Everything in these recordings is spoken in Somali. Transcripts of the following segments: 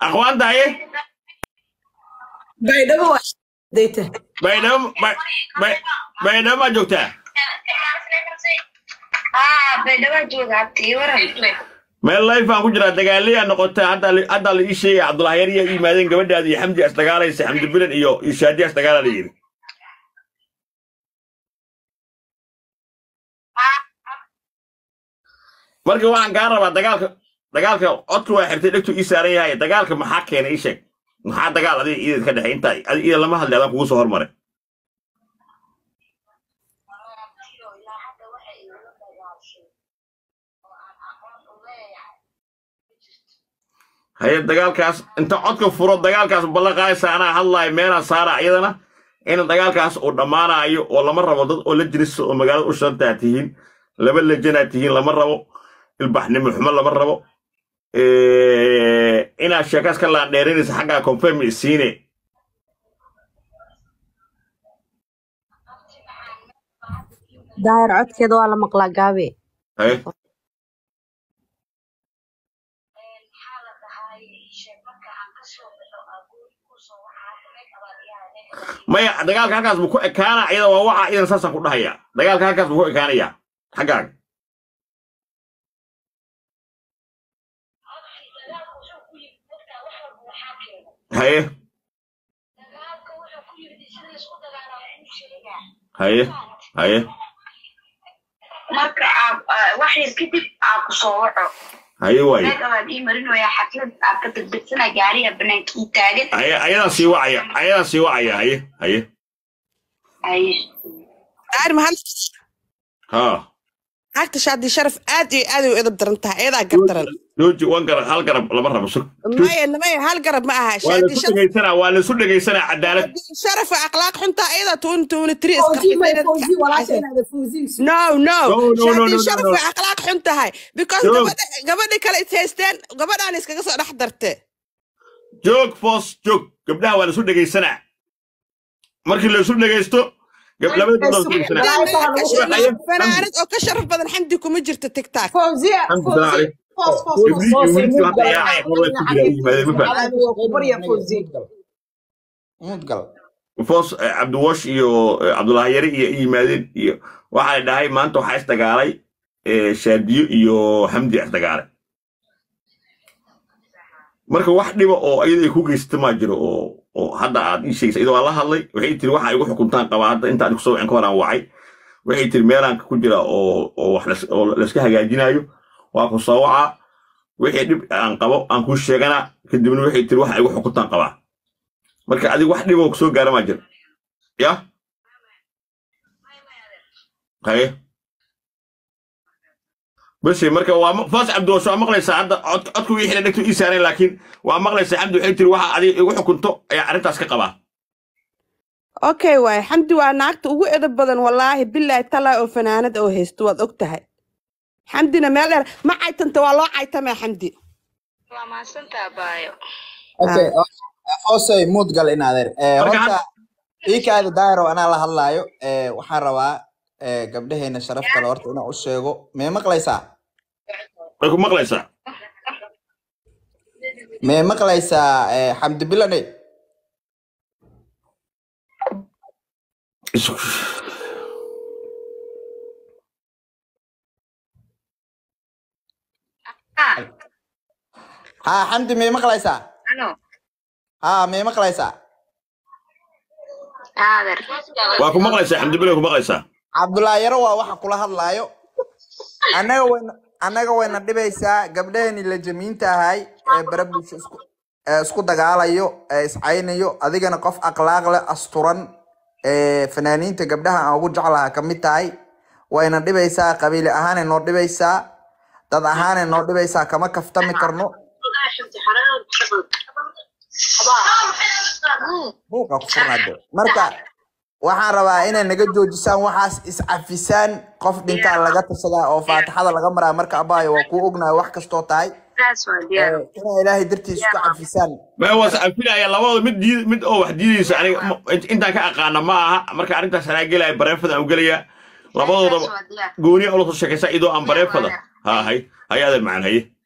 aqwaanta haye baydhabo waa dayta baydhabo Bay- Bay- baydhabo maa joogtaa haa baydhaba jooga abtii waran meel life aan ku jiraa dagaaliyaa noqotay hadda la- hadda la ii sheegay cabdulahi yar iyo yimaadeen gabadhaada iyo xamdi as dagaalaysa xamdi bilan iyo iyo shaadi as dagaala la yidhi marka waxaan kaa rabaa dagaalka dagaalka codka waa xirtay dhegtu ii saaran yahay dagaalka maxaa keenay ii sheeg maxaa dagaal adiga iidad ka dhexay inta adiga iida lama hadlay adaan kugu soo hormaray haye dagaalkaas inta codka furo dagaalkaas ballaqaaysa anaa hadlaayo meelaan saara iyadana in dagaalkaas uu dhammaanaayo oo lama rabo dad oo la jirisa oo magaalada u shantaa tihiin laba lejanaa tihiin lama rabo ilbaxnimo xumo lama rabo Eh, inaad sheekaas ka laandheerinaysa xaggaa confirm isiine daahir codkeeda waa la maqlaa gaabe haye maya dagaalka halkaas buu ku ekaana iyada waa waxa idan saasaan ku dhahaya dagaalka halkaas buu ku ekaanaya xaggaaga haye haye haye marka aad wax yar kadib aad ku soo waco haye waaye meega baad ii marinaya xaflad aad ka degdegsana gaariga banaanka ii taagan haye ayadaan sii wacaya ayadaan sii wacaya haye haye haye daahir mahad ha naagta shaadi sharaf aad iyo aad ay u edab daran tahay ayadaa gardaran jooji wan garab hal garab lama rabo sug maya maya hal garab ma aha waa shaadi laisu sharaf dhegaysanaa waa laisu dhegaysanaa cadaalad sharafa akhlaaq xunta ayadaa tuun tuuni tiri fawzi may fawzi walaasha inaada fawzi no no No, no, no, no, shaadi no, sharaf no. way akhlaaq xun tahay because Joog. gabadha gabadhi kale is haysteen gabadhaan iskaga soo dhex darte joog foos joog gabdhaha waa laisu dhegaysanaa markii laisu dhegaysto gab- labada gabdhood laisu dhegaysanaa fanaanad oo ka sharaf badan xamdi kuma jirto tiktok fawziya Alxamdu lillaah fawzi calayk. foos foos Ibliis iyo wiilkii hadda yaacay, hor way ku jiraan, yimaadeen, ma fahamtay? barya fawzi mudgal foos eh, cabdiwash iyo eh, cabdulaahi yare iyo i yimaadeen iyo waxaa dhahay maanta waxaa isdagaalay eh, shaadiyo iyo xamdi isdagaalay marka wax dhiba oo iyada ay ku geysata maa jiro oo oo hadda aad ii sheegaysa iyadoo aan la hadlay waxay tiri waxa igu xukuntaan qabaa hadda intaan kusoo wicin ka horaan wacay waxay tiri meelaan ku jira oo oo wax las- oo layska hagaajinayo waa ku soo wacaa wixii dhib aan qabo aan kuu sheegana kadibna waxay tiri waxa igu xukuntaan qabaa marka adiga wax dhiboo kusoo gaara maa jiro ya haye base marka waa ma- faas cabdiwash waa maqlaysaa hadda cod codku wii xidha dhegtu ii saareen laakiin waa maqlaysaa xamdi waxay tiri waxa adiga igu xukunto ayaa arrintaas ka qabaa okay waay xamdi waa naagta ugu edab badan wallaahi bilaahi talaa oo fanaanad oo haysto waad og tahay xamdina meel dheer ma caytanta waa loo caytamee xamdi waa mahadsantaa baayo okay hoosey mudgal in adeer Eh, Marka horta iikaada daayiro anaa la hadlaayo Eh, waxaan rabaa eh, gabdhaheena sharaf kale horta inaan u sheego mee maqlaysaa way ku maqlaysaa mee maqlaysaa eh, xamdi bilane Isu- ah haa xamdi mee maqlaysaa ano haa mee maqlaysaa aader waa ku maqlaysaa xamdi bile ku maqlaysaa cabdullaahi yaro waa waxa kula hadlaayo annaga wayna annaga wayna dhibaysaa gabdhaheeni la jamiinta ahay ee barabulsho isku ee isku dagaalayo ee iscaynayo adigana qof akhlaaq leh asturan ee fanaaniinta gabdhaha aan ugu jeclaha ka mid tahay wayna dhibaysaa qabiili ahaanay noo dhibaysaa dad ahaanay noo dhibaysaa kama kaftami karno buuqa ku furnaade marka waxaan rabaa inay naga joojisaan waxaas iscafisaan qof dhintaan laga tashadaa oo faatixada laga maraa marka abaayo waa kuu ognahay wax kastoo tahay saas waa diyaar Eh, inay ilaahay dartiis isku cafisaan ma waa sacafilaya labadooda mid diid mid oo wax diidaysa aniga ma- intaan ka aqaana ma aha marka arrintaas anaa gelaya bareefada aan gelaya saas labadoodaba waa diyaar gooniya ula soo sheekaysa idoo aan bareefada ha hay hay adeer macaan haye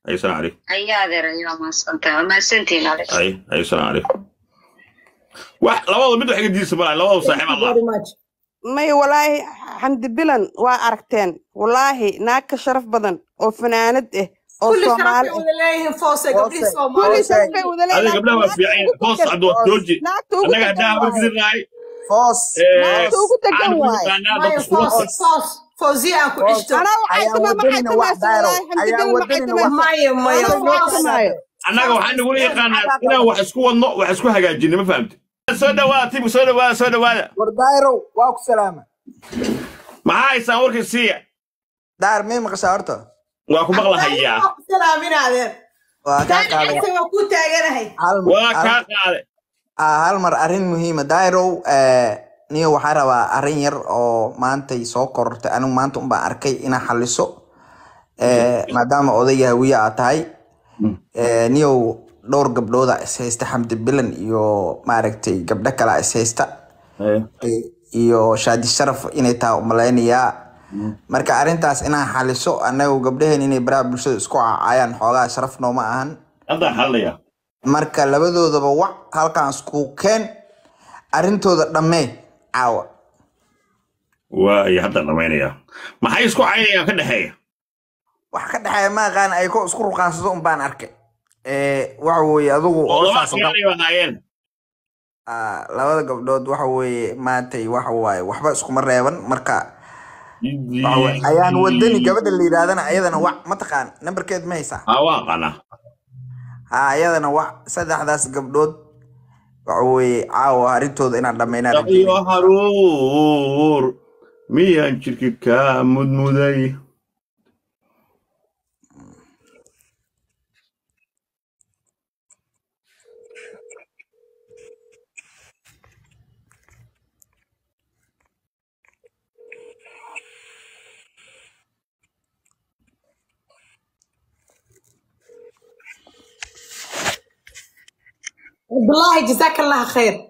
hay salaam calaykum ayaa adeer ayaa mahadsantahay waa mahadsantihiin alex hay hay salaam calaykum wax labada mid wax iga diisa malaha labada saaxiib Thank you allah very much. may walaahi xamdi bilan waa aragteen walaahi naag ka sharaf badan oo fanaanad ah oo كل شرف soomaali ah ولله فوسه قبل Foose. الصومال kulli Foose. sharaf bay wada adiga gabdhaha waa fiican yihiin hoos caddo jooji naagta ugu annaga degan haddaa habar waaye gidirnahay foos naagta ugu degan aan ku waaye yaqaanaa ماي dadka kula فوس فوس فوزي اكو عشتو anaa waxay ayaan tamaa maxay wadanina wax tamaysa daaro walaahi xamdi ayaan bilan maxay wadanina wax tamaysa ماي ماي anaa Foose. waxaa فوس tamaayo annaga waxaan nagula yaqaanaa inaan wax isku wadno wax isku hagaajinno ma fahamti soo dhawaada tibu soo dhawaada soo dhawaada war daayrow waa ku salaama maxaa haysaan warkii siiya daar mii maqashaa horta waa ku maqlahayaa سلامين هذا waa kaa كان qaaday عسى وكنت اجرهي hal waa hal- kaa qaade ah, hal mar arrin muhiima dairow niyo waxaa rabaa arrin yar oo maantay soo korortay anigu maanta unbaan arkay inaa xaliso Eh, maadaama odayga hawiye aad tahay Eh, niyow dhowr gabdhooda is haysta xamdi bilan iyo maaragtay gabdho kala is haysta Eh, iyo shaadi sharaf inay tahay umalaynayaa marka arrintaas inaan xaliso anagu gabdhaheen inay baraha bulshada isku caacayaan xoogaa sharaf nooma ahan haddaan xalinayaa marka labadoodaba wac halkaan isku keen arrintooda dhammee caawa waay haddaan dhamaynayaa maxay isku caynayaan ka dhexeeya wax ka dhexeeya ma aqaan ay ko isku ruqaansado un baan arkay Eh, waxa weeye adigu oo laba saas oo dhan- sagaalay baa haayeen Ah, labada gabdhood waxa weeye maantay waxa waaye waxba iskuma reeban marka waxa weeye, ayaan wadani gabadha la yidhahdana ayadana wac mataqaan nambarkeed ma haysaa aa waa qanaa ha ayadana wac saddexdaas gabdhood waxa weeye caawa arrintooda inaan dhammaynaan iyo rajeynaya haruur miyaan jirki kaa mudmuday بالله جزاك الله خير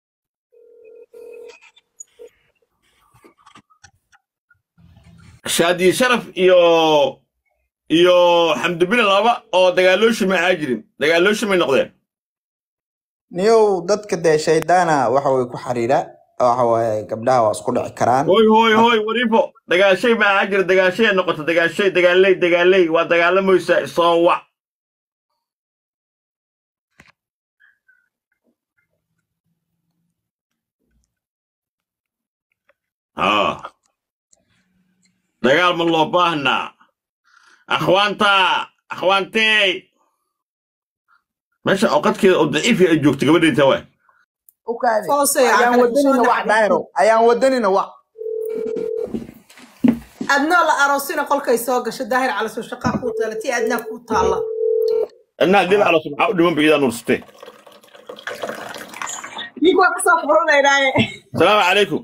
shaadi sharaf iyo iyo xamdubile laba oo dagaalooshima aa jirin dagaalooshimay noqdeen niyow dadka dee shaydaana waxa way ku xiriira waxa waaye gabdhaha waa isku dhici karaan hoy hoy hoy wariifo dagaashay ma aa jira dagaashay noqoto dagaashay dagaaley dagaaley waa dagaalamaysa soo wac ها dagaal ma loo baahnaa akhwaanta akhwaantey meesha oqadkeeda oo daciifi ay joogto gabadheenta waa u kaadi Foose, ayaan aan wadanina kala wac daayro ayaan wadanina wac adnoo la aroosina qolkay soo gasho daahir cala soo shaqaa kuu taala tii adnaa kuu taalla inaa dib ala subxaa u dhiman ba idaa nursatee nig waa kasoo furanaynaaye salaamu calaykum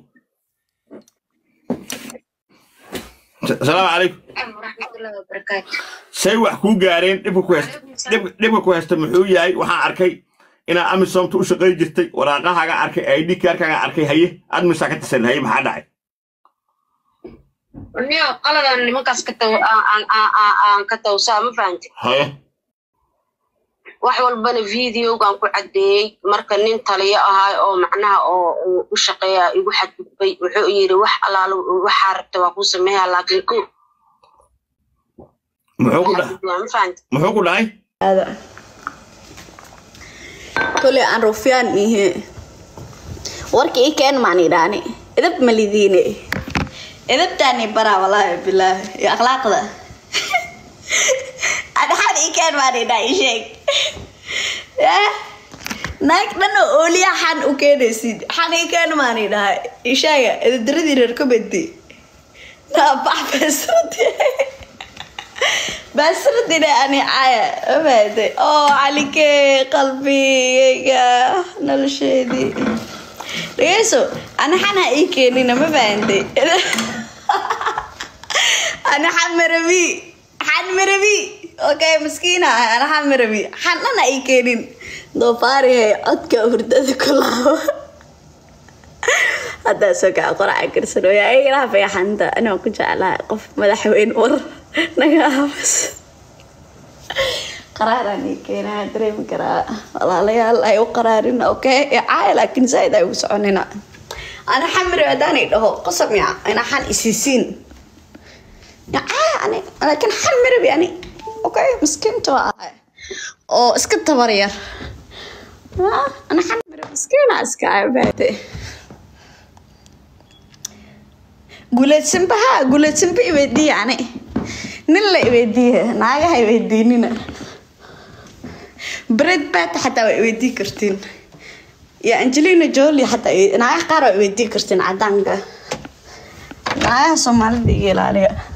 salaamu calaykum waraxmatullahi wabarakaatu say wax kuu gaareen dhibka ku haysta dhib- dhibka ku haysta muxuu yahay waxaan arkay inaa amisomta u shaqayn jirtay waraaqahaaga arkay id kaarkaaga arkay haye admisaa ka tisan haye maxaa dhacay niyo qaladan nimankaas ka taw aan- aan- aan aan- aan ka tawsaa ma fahanti haye wax walbana videogan ku caddeeyey marka nin taliyo ahaa oo macnaha oo uu u shaqeeya igu xadgudbay wuxuu yidhi wax alaalo waxaa rabta waa kuu sameeyaa laakiin ko muxuu ku dhahay xadgudbaa ma fahanti muxuu ku dhahay kole aan rufyaan ihe warka ii keen maan idhaani edab malidiine edabtaani baraa walaahi bilaahi iyo akhlaaqda adhaxad ii keen maan idhaa ii sheeg Eh, naag dhan oo ooliya xan u keenaysid xan ii keen maan idhaha ii sheega edabdaradii reer kabedi naabax beesradi baasradina ani caya mafahatay oo calikee qalbigayga nolosheedii dhegeyso ani xana ii keenina ma fahantay ani xamarabi xanmarabi okay maskiina ah, ana xamarabi xanana ii keenin doofaarihe codka hurdada ku laabo haddaa soo kaca qoraca garsanooya igala fiixanta anoo ku jeclahay qof madaxweyne war naga aamus qaraaraan ii keenaa dareemi karaa walaalayaal ay u qaraarin okay caaya laakiin zaaid ay ugu soconina ana xamiri haddaan i dhaho qosab ya ina xan isiisiin ya caaya ani laakiin xan miribi ani okay miskiinta waa ahay oo iska tabar yar Ah, ana xan mirib miskiina iska abaade guuleedsanba ha guuleedsanba iweydiiye ani nin la iweydiiye naagaha iweydiinina bred bat xataa waa iweydii kartiin iyo angelina jolie xataa i- naagaha qaar waa iweydii kartiin cadaanka naagaha soomaalida iga ilaaliya